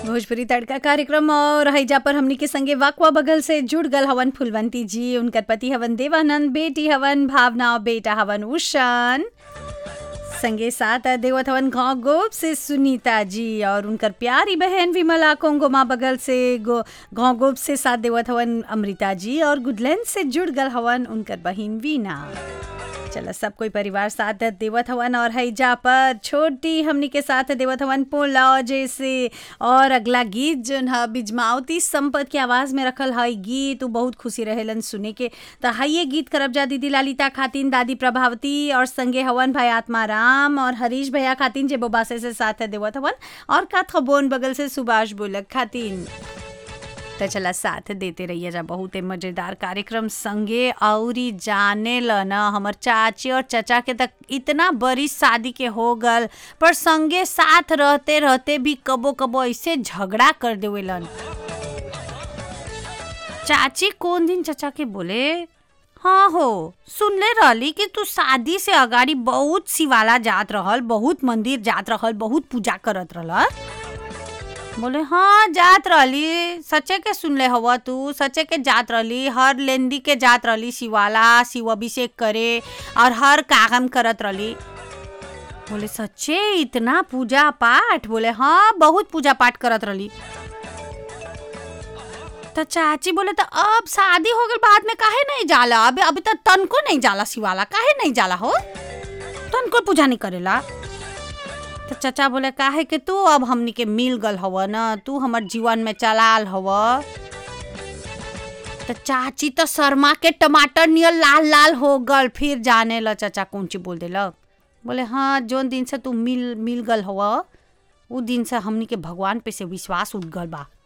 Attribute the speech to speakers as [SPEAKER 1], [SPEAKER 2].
[SPEAKER 1] भोजपुरी तड़का कार्यक्रम और हैजा पर हमनी के संगे वाकवा बगल से जुड़ गल हवन फुलवंती जी उनकर पति हवन देवानंद बेटी हवन भावना और बेटा हवन उषान संगे साथ देवत हवन गाँव गोप से सुनीता जी और उनकर प्यारी बहन विमला कोंगोमा बगल से गो गाँव गोप से साथ देवत हवन अमृता जी और गुडलैंड से जुड़ गल हवन उनकर बहन वीना चलो सब कोई परिवार साथ देवत हवन और हैजा पर छोटी हमनी के साथ देवत हवन पोला जैसे और अगला गीत जोन है बिजमावती संपत के आवाज में रखल है गीत उ बहुत खुशी रहेलन सुने के तो हाइये गीत करब जा दीदी ललिता खातिन दादी प्रभावती और संगे हवन भाई आत्मा राम और हरीश भैया खातिन जे बोबासे से साथ देवत हवन और काथ बोन बगल से सुभाष बोलक खातिन तो चला साथ देते रहिए जा बहुत मजेदार कार्यक्रम संगे औरी जाने ल न हमर चाची और चचा के तक इतना बड़ी शादी के हो गल पर संगे साथ रहते रहते भी कबो कबो ऐसे झगड़ा कर देवेलन चाची कौन दिन चचा के बोले हाँ हो सुनले रहली कि तू शादी से अगाड़ी बहुत शिवाला जात रहल बहुत मंदिर जात रहल बहुत पूजा करत रहल बोले हाँ जात रहली सच्चे के सुनले हव तू सच्चे के जात रहली हर लेंदी के जात रहली शिवाला शिव अभिषेक करे और हर काम करत रहली बोले सच्चे इतना पूजा पाठ बोले हाँ बहुत पूजा पाठ करत रहली तो चाची बोले तो अब शादी हो गई बाद में काहे नहीं जाला अभी अभी तो तनको नहीं जाला शिवाला काहे नहीं जाला हो तनको पूजा नहीं करेला तो चचा बोले काहे कि तू अब हमनी के मिल गल हव न तू हमर जीवन में चलाल हव तो चाची तो शर्मा के टमाटर नियर लाल लाल हो गल फिर जाने ल चचा कौन चीज बोल देलक बोले हाँ जोन दिन से तू मिल मिल गल हव उ दिन से हमनी के भगवान पे से विश्वास उठ गल बा